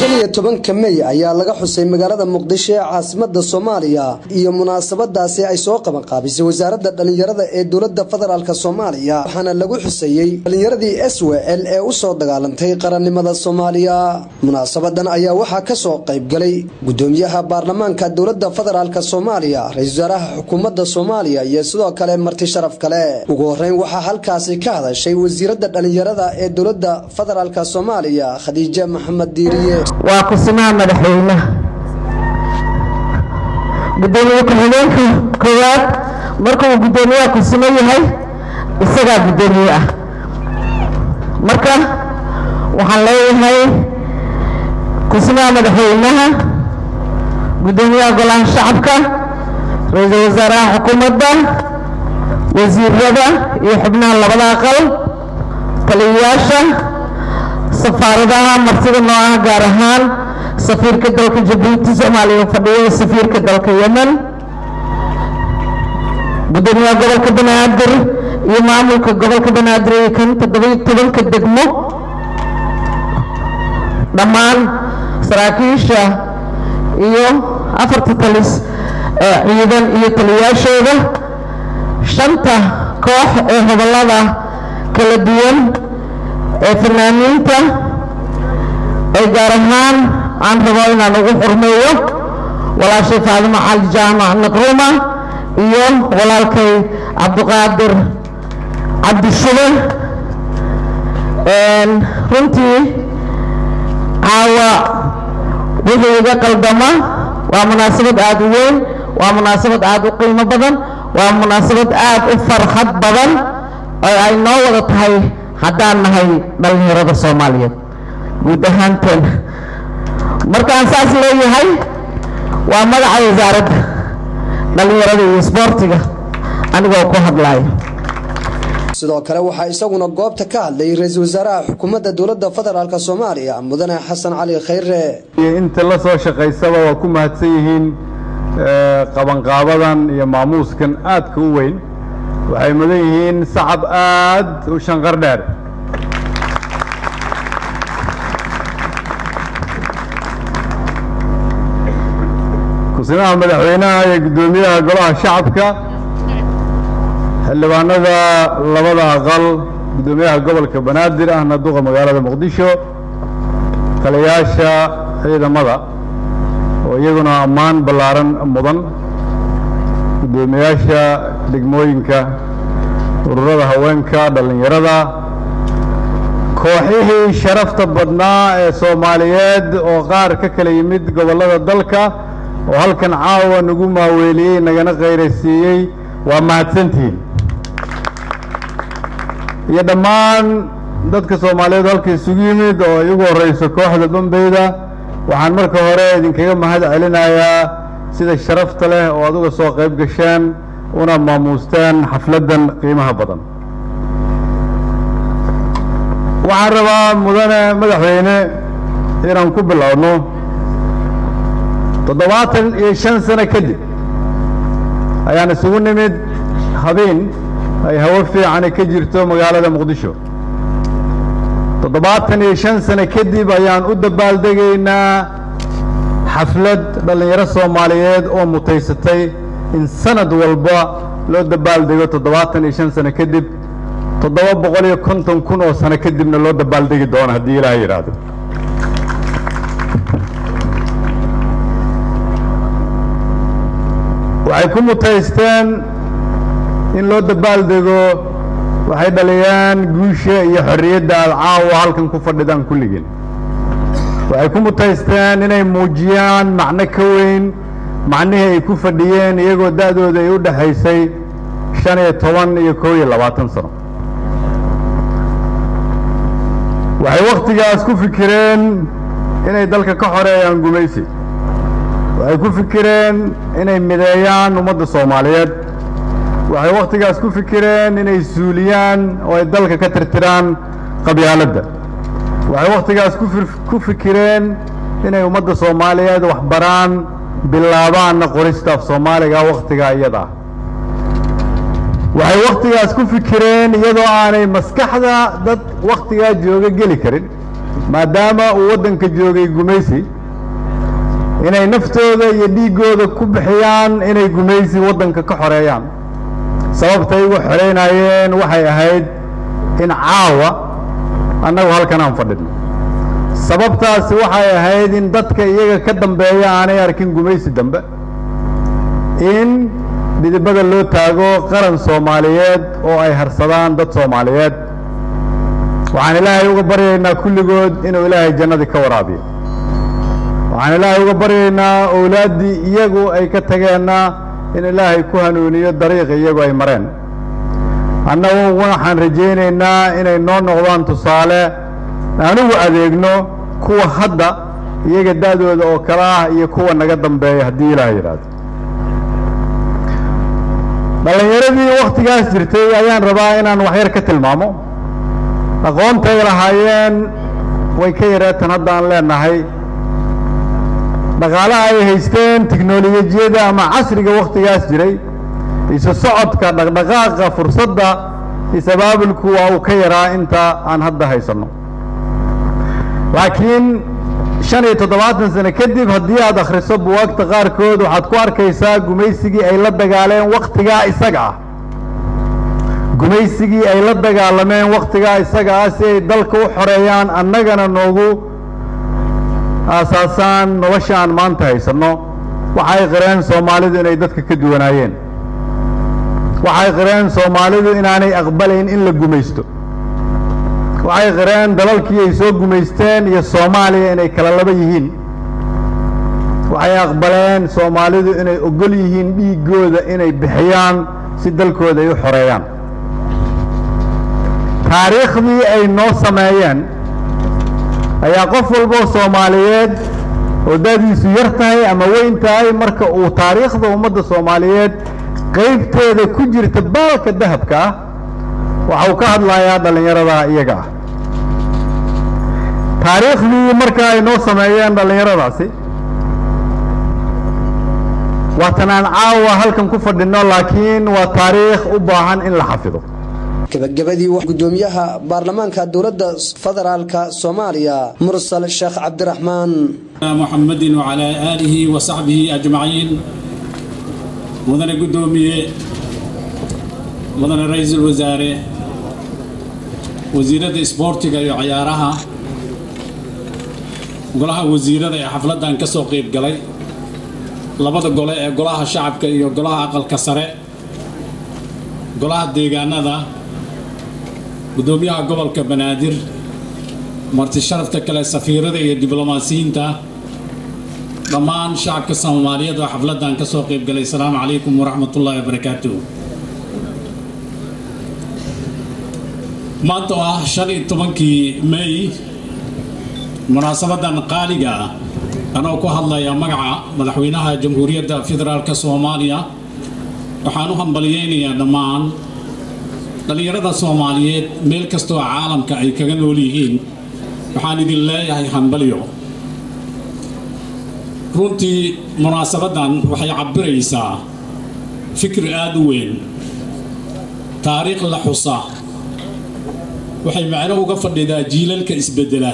shan iyo tobanka mey ayaa laga xusay magaalada muqdisho ee caasimada soomaaliya iyo munaasabadaasi ay soo qabanqaabisay wasaaradda dhallinyarada ee dowladda federaalk soomaaliya waxaana lagu xuseeyey dhallinyaradii s w l ee usoo dagaalantay qarannimada soomaaliya munaasabadan ayaa waxaa kasoo qaybgalay gudoomiyaha baarlamaanka dowladda federaalk soomaaliya ra-isul wasaaraha xukuumadda soomaaliya iyo sidoo kale marti sharaf kale ugu horeyn waxaa halkaasi ka hadashay wasiiradda dhallinyarada ee dowladda federaalk soomaaliya khadiije maxamed diiriye waa kusimaha madaxweynaha gudoomiye ku-xigeenka koowaad markuu gudoomiyaha kusimo yahay isagaa gudoomiye ah marka waxaan leeyahay kusimaha madaxweynaha gudoomiyaha golaha shacabka ra-iisul wasaaraha xukuumadda wasiirada iyo xubnaha labada aqal taliyayaasha safaaradaha martida noocaha gaar ahaan safiirka dalka jabuuti soomaaliya fadhiyo safiirka dalka yemen gudoomiyaha gobolka banaadir iyo maamulka gobolka banaadir iyo kan toddobiyo tobanka degmo dhammaan saraakiisha iyo afarta talis ciidan iyo taliyayaashooda shanta koox ee hobolada kala duwan ee fanaaniinta ee gaar ahaan aan rabo inaan ugu xurmeeyo walaashay faadimo cali jaamac naqruma iyo walaalkay cabdiqaadir cabdishube runtii caawa wixii iga qaldama waa munaasabad aada u weyn waa munaasabad aada u qiimo badan waa munaasabad aada u farxad badan oo ay noo wada tahay haddaan nahay dhallinyarada soomaaliyeed guud ahaanteen markaan saas leeyahay waa magaca wasaaradda dhallinyarada iyo isboortiga anigoo ku hadlaya sidoo kale waxaa isaguna goobta ka hadlay ra-iisul wasaaraha xukuumadda dowladda federaalk soomaaliya mudane xasan cali khayre inta la soo shaqaysaba waa ku mahadsan yihiin qabanqaabadan iyo maamuuskan aadka u weyn waxay mudan yihiin sacab aad u shanqar dheer kusimaha madaxweynaha iyo guddoomiyaha golaha shacabka xildhibaanada labada aqal guddoomiyaha gobolka banaadir ahna duqa magaalada muqdisho taliyayaasha ciidamada oo iyaguna ammaan ballaaran mudan guddoomiyaasha degmooyinka ururada haweenka dhallinyarada kooxihii sharafta badnaa ee soomaaliyeed oo qaar ka kala yimid gobollada dalka oo halkan caawa nagu maaweeliyey nagana qayraysiiyey waa mahadsantihiin iyo dhammaan dadka soomaaliyeed halka isugu yimid oo ay ugu horreyso kooxda bambeyda waxaan marka hore idinkaga mahad celinayaa sida sharafta leh oo aad uga soo qayb gasheen una maamuusteen xafladdan qiimaha badan waxaan rabaa mudane madaxweyne inaan ku bilowno toddobaatan iyo shan sano kadib ayaan isugu nimid habeen ay hawo fiicani ka jirto magaalada muqdisho toddobaatan iyo shan sano kadib ayaan u dabaaldegaynaa xaflad dhallinyaro soomaaliyeed oo mutaysatay in sanad walba loo dabaaldego toddobaatan iyo shan sano kadib toddoba boqol iyo konton kun oo sano kadibna loo dabaaldegi doono haddii ilaaha yidhaahdo waxay ku mutaysteen in loo dabaaldego waxay dhaliyaan guusha iyo xorriyadda aad caawa halkan ku fadhidaan kulligeen waxay ku mutaysteen inay muujiyaan macno ka weyn macnihii ay ku fadhiyeen iyagoo da'dooda ay u dhexaysay shan iyo toban iyo kow iyo labaatan sano waxay wakhtigaas ku fikireen inay dalka ka xoreeyaan gumaysi waxay ku fikireen inay mideeyaan ummadda soomaaliyeed waxay wakhtigaas ku fikireen inay suuliyaan oo ay dalka ka tirtiraan qabyaaladda waxay wakhtigaas ku fikireen inay ummadda soomaaliyeed waxbaraan bilaabaanna qorista af soomaaliga wakhtigaa iyada ah waxay wakhtigaas ku fikireen iyadoo aanay maskaxda dad wakhtigaa jooga geli karin maadaama uu waddanka joogay gumaysi inay naftooda iyo dhiiggooda ku bixiyaan inay gumaysi waddanka ka xoreeyaan sababtay ugu xoreynayeen waxay ahayd in caawa annagu halkan aan fadhino sababtaasi waxay ahayd in dadka iyaga ka dambeeya aanay arkin gumaysi dambe in dhidibada loo taago qaran soomaaliyeed oo ay harsadaan dad soomaaliyeed waxaan ilaahay uga baryaynaa kulligood inuu ilaahay jannadii ka waraabiyo waxaan ilaahay uga baryaynaa owlaaddii iyagu ay ka tageenna in ilaahay ku hanuuniyo dariiqi iyagu ay mareen annagu waxaan rajaynaynaa inay noo noqdaan tusaale anugu adeegno kuwa hadda iyaga da'dooda oo kale ah iyo kuwa naga dambeeya haddii ilaahay yidhaahdo dhallinyaradii wakhtigaas jirtay ayaan rabaa inaan waxyar ka tilmaamo aqoontay lahaayeen way ka yareetan hadda aan leenahay dhaqaalaha ay haysteen tiknolojiyada ama casriga wakhtigaas jiray isu socodka dhaqdhaqaaqa fursadda is-abaabulku waa uu ka yaraa inta aan hadda haysanno laakiin shan iyo toddobaatan sano kadib haddii aad akhriso buwaagta qaarkood waxaad ku arkaysaa gumaysigii ay la dagaaleen wakhtigaa isaga ah gumaysigii ay la dagaalameen wakhtigaa isaga ah si ay dalka u xoreeyaan annagana noogu aasaasaan nolosha aan maanta haysanno waxay qireen soomaalidu inay dadka ka duwanaayeen waxay qireen soomaalidu inaanay aqbalayn in la gumaysto waxay qireen dalalkii ay soo gumaysteen iyo soomaaliya inay kala laba yihiin waxay aqbaleen soomaalidu inay ogol yihiin dhiiggooda inay bixiyaan si dalkooda ay u xoreeyaan taariikhdii ay noo sameeyeen ayaa qof walboo soomaaliyeed oo da'diisu yar tahay ama weyn tahay marka uu taariikhda ummadda soomaaliyeed qaybteeda ku jirta baalka dahabka ah waxa uu ka hadlayaa dhallinyarada iyaga ah taariikhdii marka ay noo sameeyeen dhallinyaradaasi waatan aan caawa halkan ku fadhinno laakiin waa taariikh u baahan in la xafido gabagabadii gudoomiyaha baarlamaanka dowladda federaalka soomaaliya mursal sheekh cabdiraxmaan محمد وعلى آله وصحبه أجمعين مدن قدومية مدن رئيس الوزراء وزيرة سبورتيغا وعيارها golaha wasiirada ee xafladan ka soo qayb galay labada gole ee golaha shacabka iyo golaha aqalka sare golaha deegaanada gudoomiyaha gobolka banaadir marti sharafta kale safiirada iyo diblomaasiyiinta dhammaan shacabka soomaaliyeed oo xafladan ka soo qayb galay asalaamu calaykum waraxmatullaahi wabarakaatuh maanta oo ah shan iyo tobankii may munaasabadan qaaliga ah anoo ku hadlaya magaca madaxweynaha jamhuuriyadda federaalk soomaaliya waxaan u hambalyeynayaa dhammaan dhallinyarada soomaaliyeed meel kastoo caalamka ay kaga nool yihiin waxaan idin leeyahay hambalyo runtii munaasabadan waxay cabbiraysaa fikir aada u weyn taariikh la xusa waxay macno uga fadhidaa jiilalka isbeddela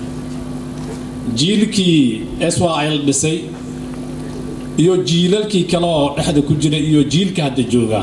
jiilkii swl dhisay iyo jiilalkii kale oo dhexda ku jira iyo jiilka hadda jooga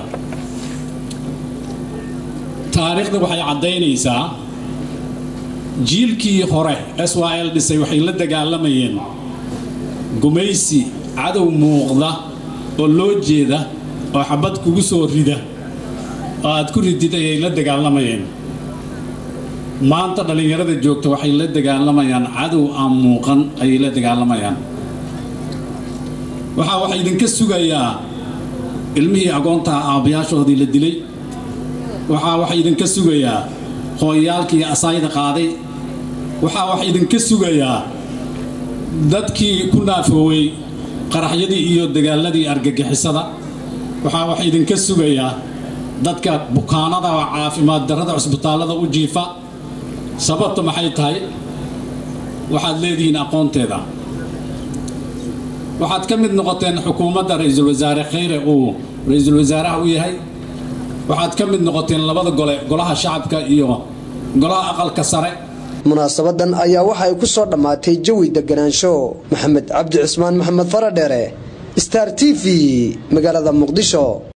taariikhda waxay caddaynaysaa jiilkii hore swl dhisay waxay la dagaalamayeen gumaysi cadow muuqda oo loo jeeda oo xabad kugu soo rida oo aad ku ridid ayay la dagaalamayeen maanta dhallinyarada joogta waxay la dagaalamayaan cadow aan muuqan ayay la dagaalamayaan waxaa waxa idinka sugayaa ilmihii agoontaha aabbayaashoodii la dilay waxaa waxa idinka sugayaa hooyayaalkii asaayda qaaday waxaa waxa idinka sugayaa dadkii ku naafoowey qaraxyadii iyo dagaaladii argagixisada waxaa waxa idinka sugayaa dadka bukaanada oo caafimaad darrada cusbitaallada u jiifa sababta maxay tahay waxaad leedihiin aqoonteeda waxaad ka mid noqoteen xukuumadda ra-iisul wasaare khayre uu ra-iisul wasaaraha u yahay waxaad ka mid noqoteen labada gole golaha shacabka iyo golaha aqalka sare munaasabadan ayaa waxa ay ku soo dhammaatay jawi deganaansho maxamed cabdi cismaan maxamed faradheere star t v magaalada muqdisho